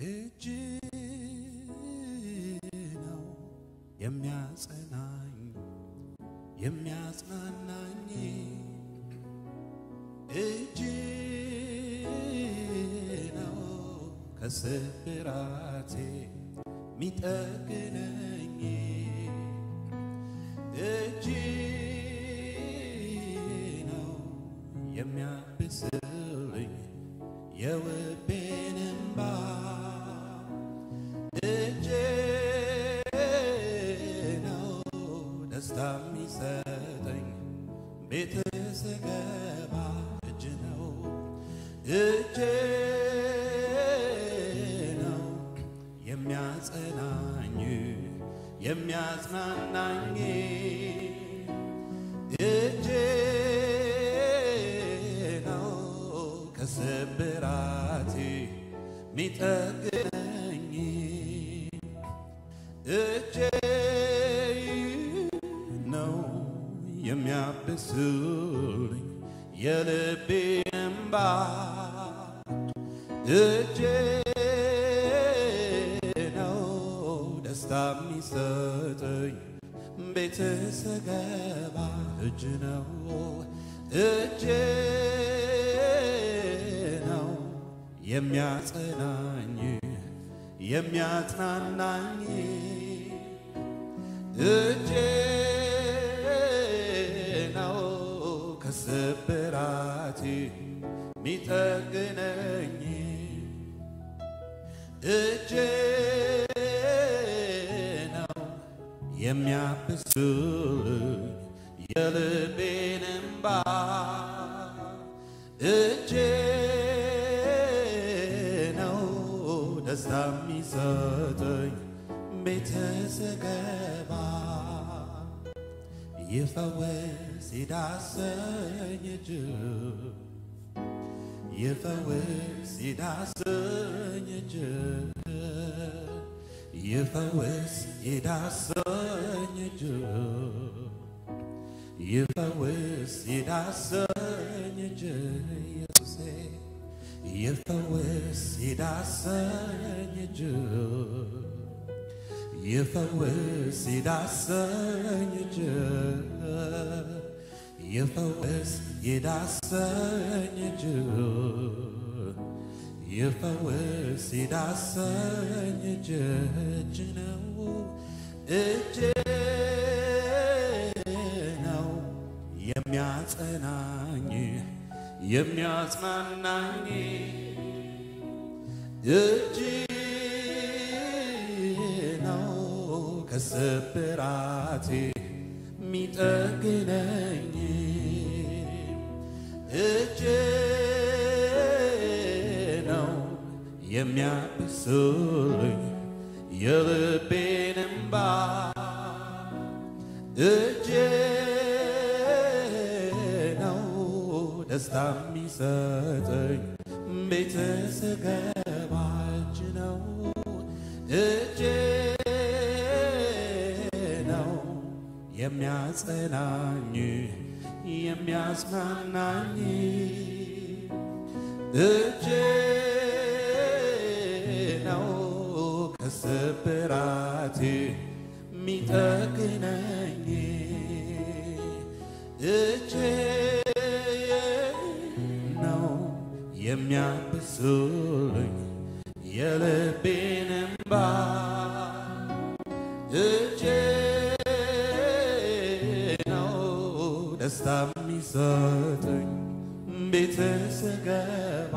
እጅ ነው የሚያጸናኝ የሚያጽናናኝ እጅ ነው ከስብራቴ ሚጠግነኝ እጅ ነው የሚያብስልኝ የልቤን እንባ እጅ ነው ደስታ የሚሰጠኝ ቤት ስገባ እጅ ነው እጅ ነው የሚያጸናኝ የሚያጽናናኝ እጅ ነው ከስብራቴ ሚጠግነኝ እጅ ነው የሚያብስልኝ የልቤ እንባ እጅ ነው ደስታ የሚሰጠኝ ቤት ስገባ እጅ ነው እጅ ነው የሚያጸናኝ የሚያጽናናኝ እጅ ነው ከስብራቴ ሚጠግነኝ እጅ ነው የሚያብስልኝ የልቤን እንባ እጅ ነው ደስታ የሚሰጠኝ ቤተ ስገባ ይፈወስ ይዳሰኝ እጅ ይፈወስ ይዳሰኝ እጅ ይፈወስ ይዳሰኝ እጅ ይፈወስ ይዳሰኝ እጅ ኢየሱሴ ይፈወስ ይዳሰኝ እጅ ይፈወስ ይዳሰኝ እጅ ይፈወስ ይዳሰኝ እጅ ይፈወስ ይዳሰኝ እጅ እጅ ነው እጅ ነው የሚያጸናኝ የሚያጽናናኝ እጅ ነው ከስብራቴ ሚጠግነኝ እጅ ነው የሚያብስልኝ የልቤን እንባ እጅ ነው ደስታ የሚሰጠኝ ቤት ስገባ እጅ ነው እጅ ነው የሚያጸናኝ የሚያጽናናኝ እጅ ነው ከስብራቴ ሚጠግነኝ እጅ ነው የሚያብስልኝ የልቤን እንባ እጅ ነው ደስታ የሚሰጠኝ ቤት ስገባ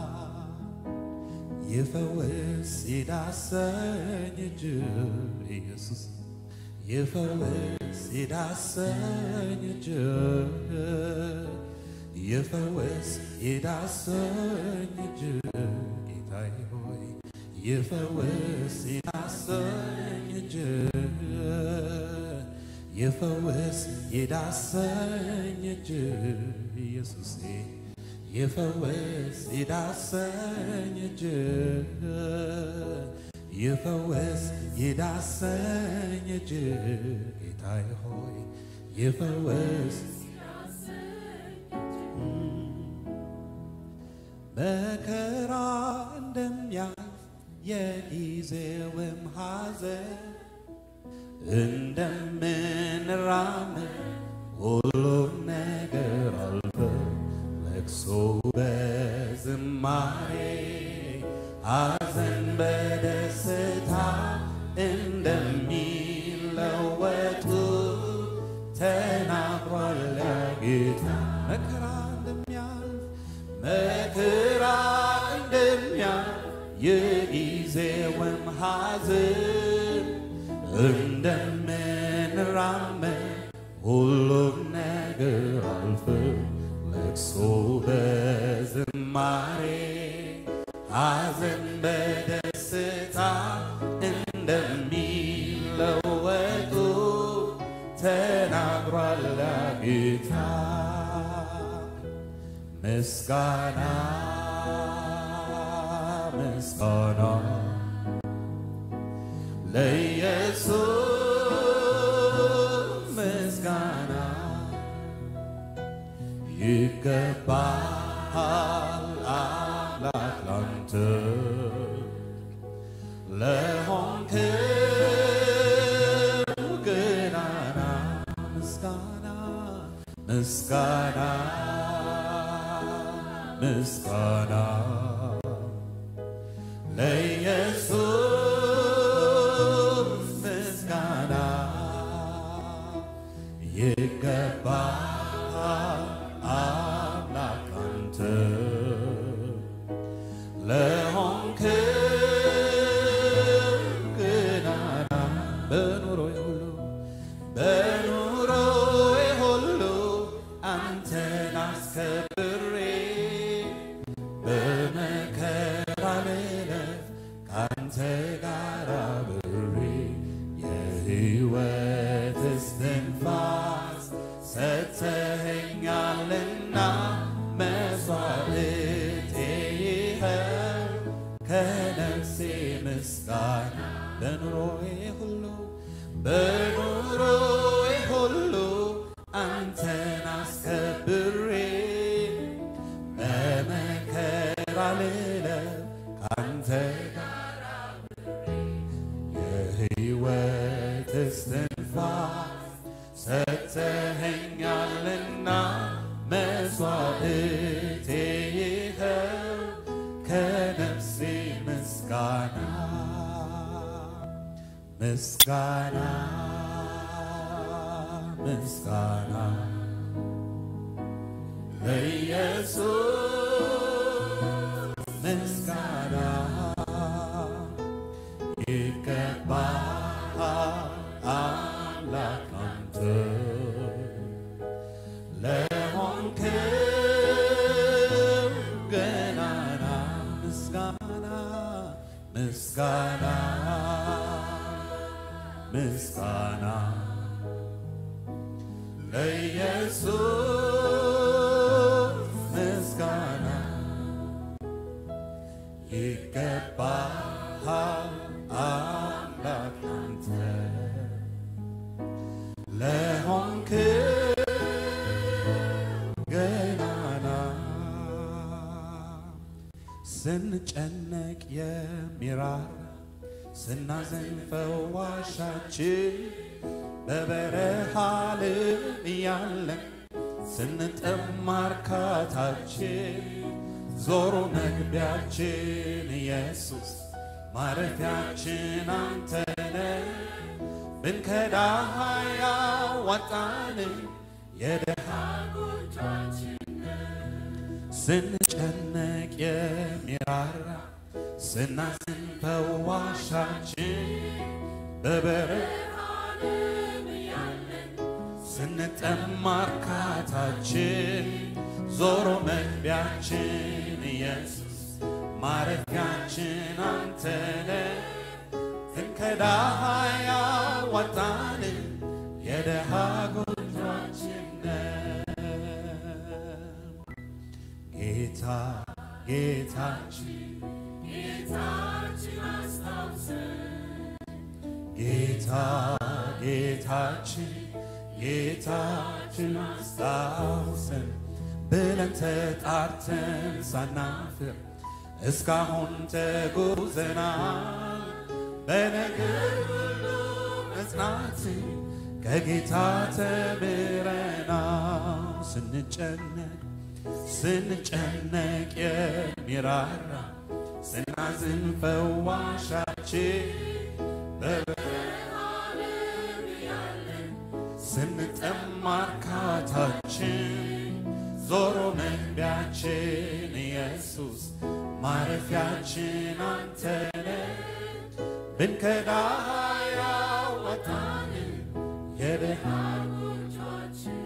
ይፈወስ ይዳሰኝ እጅ ኢየሱስ ይፈወስ ይዳሰኝ እጅ ይፈወስ ይዳሰኝ እጅ ጌታዬ ሆይ ይፈወስ ይዳሰኝ እጅ ይፈወስ ይዳሰኝ እጅ ኢየሱሴ ይፈወስ ይዳሰኝ እጅ ይፈወስ ይዳሰኝ እጅ ጌታዬ ሆይ ይፈወስ መከራ እንደሚያልፍ የጊዜውም ሐዘን እንደምንራመድ ሁሉም ነገር አልፈ ለቅሶ በዝማሬ ሐዘን በደስታ እንደሚለወጡ ተናግሯል ያ ጌታ። መከራ እንደሚያልፍ መከራ እንደሚያልፍ የጊዜውም ሐዘን እንደምንራመድ ሁሉም ነገር አልፍ ለቅሶ በዝማሬ ሐዘን በደስታ እንደሚለወጡ ተናግሯል ጌታ። ምስጋና ምስጋና ለኢየሱስ ምስጋና ይገባሃል አምላክ ላንተ ለሆንክው ገናና ምስጋና ምስጋና ምስጋና ለኢየሱስ ምስጋና ይገባሃል አምላክ አንተ ለሆንክው ገናና በኑሮዬ ሁሉ በኑሮዬ ሁሉ አንተን አስከብሬ በመከራ ልለፍ ካንተ ጋር አብሬ የሕይወት እስትንፋስ ሰጥተኸኛልና መስዋዕቴ ይኸው ከነፍሴ ምስጋና በኑሮዬ ሁሉ በኑሮዬ ሁሉ አንተን አስከብሬ በመከራ ልለፍ ካንተ ጋር የሕይወት እስትንፋስ ሰጥተኸኛልና መስዋዕቴ ይኸው ከነፍሴ ምስጋና ምስጋና ምስጋና ለኢየሱስ ምስጋና ይገባሃል አምላክ አንተ ለሆንክው ገናና ምስጋና ምስጋና ምስጋና ለኢየሱስ ምስጋና ይገባሃል አምላክ አንተ ለሆንክው ገናና ስንጨነቅ የሚራራ ስናዘን ፈዋሻችን በበረሃ ልም እያለን ስንጠማ እርካታችን ዞሮ መግቢያችን ኢየሱስ ማረፊያችን አንተነ ብንከዳህ ያዋጣን የደሃ ስንጨነቅ የሚራራ ስናዝን ፈዋሻችን በበረሃ ስንጠማ እርካታችን ዞሮ መግቢያችን ኢየሱስ ማረፊያችን አንተነ እንከዳህ ያዋጣን የደሃ ጎጇችን ጌታ ጌታችን ጌታ ጌታችን ጌታችን አስታውሰን ብለን ተጣርተን ሳናፍር እስካሁን ተጉዘናል በነገር ሁሉ መጽናት ከጌታ ተምረናል። ስንጨነቅ ስንጨነቅ የሚራራ ስናዝን ፈዋሻችን በበረሃም ያለን ስንጠማ እርካታችን ዞሮ መግቢያችን ኢየሱስ ማረፊያችን አንተነ ብንከዳ ያወጣን የደሃኖቻችን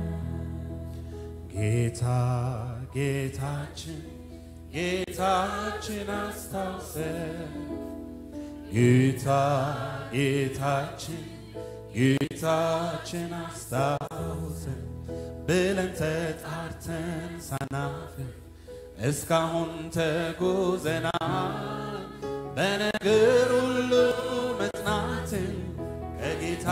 ጌታ ጌታችን ጌታችን አስታውሰን ጌታ ጌታችን ጌታችን አስታውሰን ብለን ተጣርተን ሳናፍር እስካሁን ተጉዘናል በነገር ሁሉ መጽናትን ከጌታ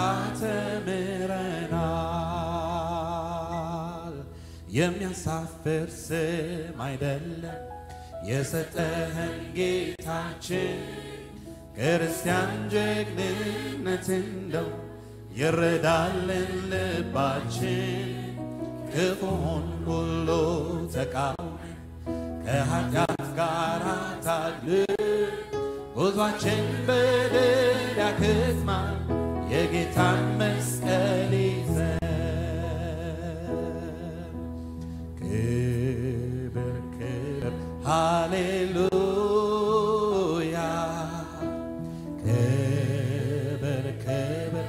ተምረናል። የሚያሳፍር ስም አይደለም የሰጠህን ጌታችን ክርስቲያን ጀግንነት እንደው ይረዳልን ልባችን ክፉን ሁሉ ተቃውመን ከኃጢአት ጋር ታግል ጉዟችን በድል ያክትማል የጌታን መስቀል ይዘን ክብር ክብር ሃሌሉያ ክብር ክብር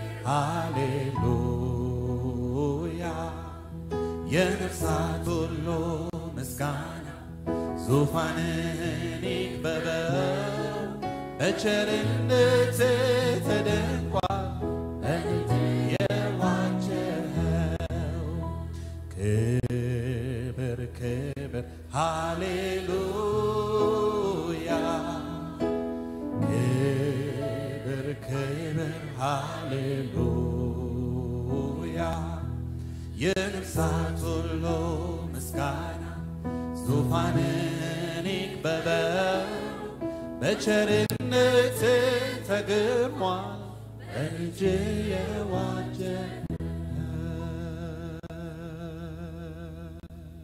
ሃሌሉያ የነፍሳት ሁሉ ምስጋና ዙፋንህን ይክበበው በቸርነት ተደንቋል በእጅ የዋጀኸው ክብር ክብር ሃሌሉያ ክብር ክብር ሃሌሉያ የነፍሳት ሁሉ ምስጋና ዙፋንን ይክበበው በቸርነት ተግርሟል በልጅ የዋጀ